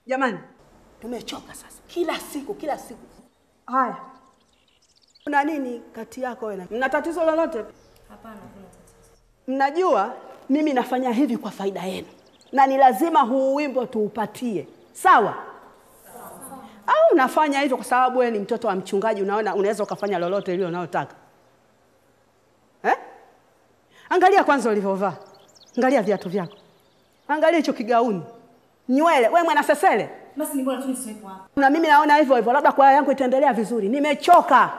Jamani, Tumechoka sasa, kila siku kila siku. haya, kuna nini kati yako wewe? na- Mna tatizo lolote? Hapana, kuna tatizo. Mnajua mimi nafanya hivi kwa faida yenu, na ni lazima huu wimbo tuupatie, sawa? Au unafanya hivyo kwa sababu wewe ni mtoto wa mchungaji, unaona unaweza ukafanya lolote lile unalotaka eh? Angalia kwanza ulivyovaa, angalia viatu vyako, angalia hicho kigauni, nywele. Wewe mwana sesele, Basi ni bora tu nisiwepo hapa. na mimi naona hivyo hivyo, labda kwaya yangu itaendelea vizuri. Nimechoka.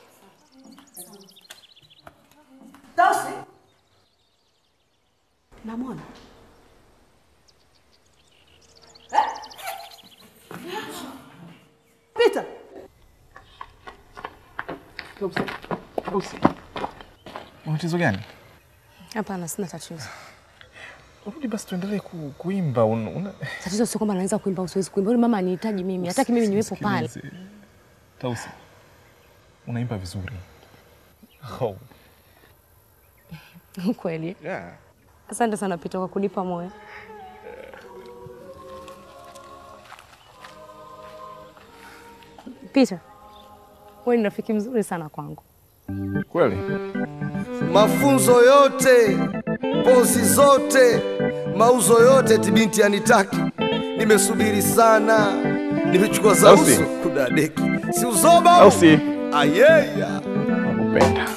Tausi, namwona Pita. Una tatizo gani? Hapana, sina tatizo. Rudi basi tuendelee ku, kuimba. Una, una... Tatizo sio kwamba naweza kuimba au siwezi kuimba. Yule mama anihitaji mimi, hataki mimi niwepo pale. Sikilize. Tausi, unaimba vizuri. Oh. Kweli. Yeah. Asante sana Pita kwa kunipa moyo. Pita, wewe ni rafiki mzuri sana kwangu. Kweli? mafunzo yote, pozi zote, mauzo yote, tibinti anitaki. Nimesubiri sana, nimechukua za Tausi. uso kudadeki, si uzoba Tausi. ayeya Nakupenda.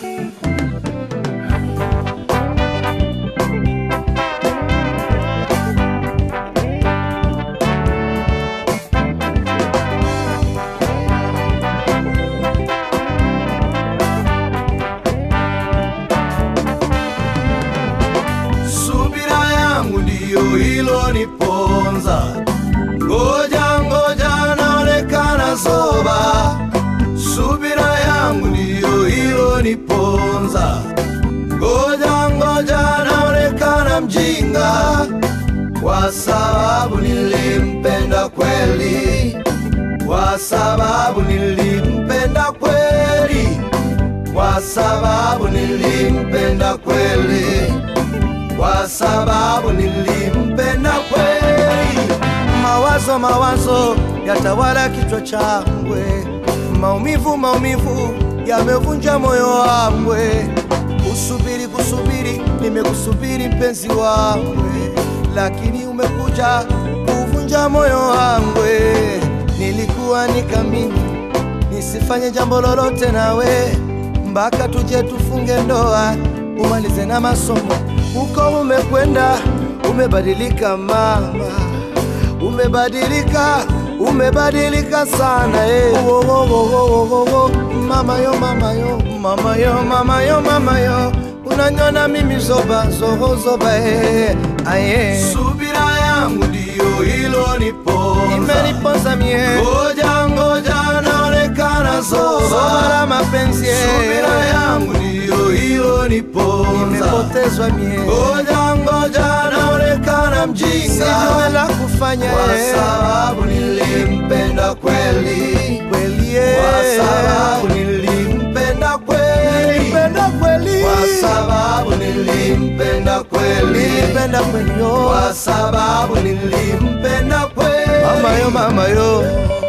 subira yangu ndiyo iloniponza, ngoja ngoja, naonekana zoba. Subira yangu ndiyo iloniponza, ngoja ngoja, naonekana mjinga, kwa sababu nilimpenda kweli, kwa sababu nilimpenda kweli, kwa sababu nilimpenda kweli kwa sababu nilimpenda kweli. Mawazo mawazo yatawala kichwa changwe, maumivu maumivu yamevunja moyo wangwe. Kusubiri kusubiri, nimekusubiri mpenzi wangwe, lakini umekuja kuvunja moyo wangwe. Nilikuwa nikamini nisifanye jambo lolote nawe mpaka tuje tufunge ndoa umalize na masomo. Huko umekwenda umebadilika mama, umebadilika umebadilika sana eh. Wo, wo, wo, wo, wo, wo, wo. Mama yo mama yo mama yo mama yo mama yo unanyona mimi zoba zoho zoba eh. Aye. Subira yangu ndiyo iloniponza imeniponza mie ngoja ngoja naonekana zoba zoba la mapenzi eh. Subira yangu ndiyo iloniponza nimepotezwa mie ngoja ngoja naonekana mjinga sijui la kufanya kwa sababu nilimpenda kweli kweli kwa sababu nilimpenda kweli nilimpenda kweli kwa sababu nilimpenda kweli nilimpenda kweli kwa sababu nilimpenda kweli mama yo mama yo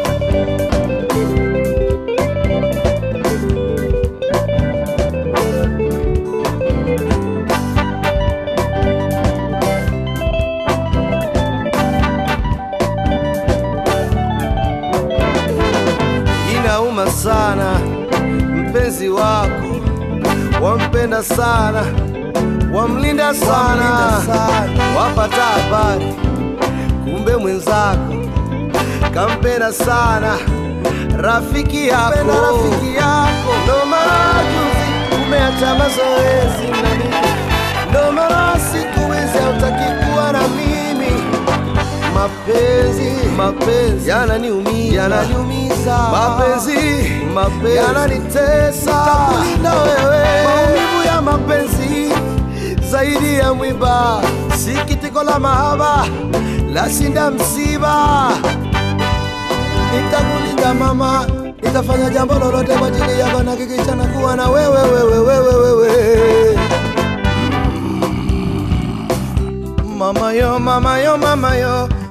inauma sana, mpenzi wako wampenda sana, wamlinda sana, wapata habari, kumbe mwenzako kampenda sana rafiki yako, rafiki yako. Ndo maana juzi umeacha mazoezi na mimi, ndo maana siku hizi hautaki kuwa na mimi mapenzi mapenzi yananiumiza yananiumiza mapenzi mapenzi yananitesa takulinda wewe maumivu ya mapenzi zaidi ya mwiba sikitiko la mahaba lashinda msiba nitakulinda mama nitafanya jambo lolote kwa ajili yako na kikichana kuwa na wewe wewe wewe wewe mama yo mama yo mama yo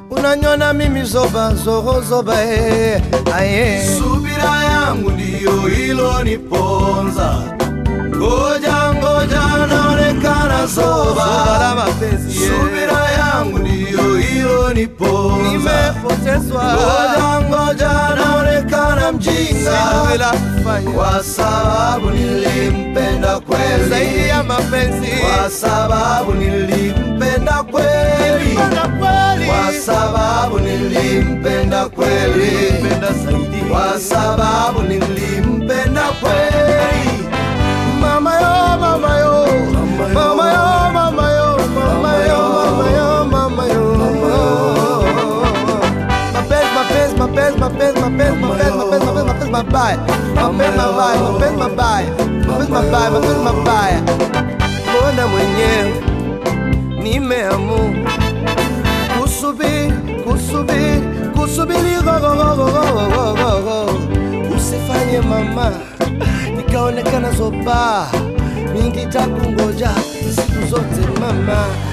unanyona mimi zoba zoho zoba eh, aye subira yangu ndiyo iloniponza ngoja ngoja naonekana zoba la mapenzi subira yangu ndiyo iloniponza nimepotezwa ngoja ngoja naonekana mjinga bila kufanya kwa sababu nilimpenda kweli zaidi ya mapenzi kwa sababu nilimpenda kweli kwa sababu nilimpenda kweli kwa sababu nilimpenda kweli mama yo mama yo mama yo mama yo mama yo mama yo mama yo mapenzi mapenzi mapenzi mapenzi mapenzi mapenzi mapenzi mapenzi mabaya mapenzi mabaya mapenzi mabaya mapenzi mabaya mapenzi mabaya mbona mwenyewe nimeamua kusubiri kusubiri kusubiri gogogogogogogogo usifanye mama nikaonekana zoba mingi takungoja siku zote mama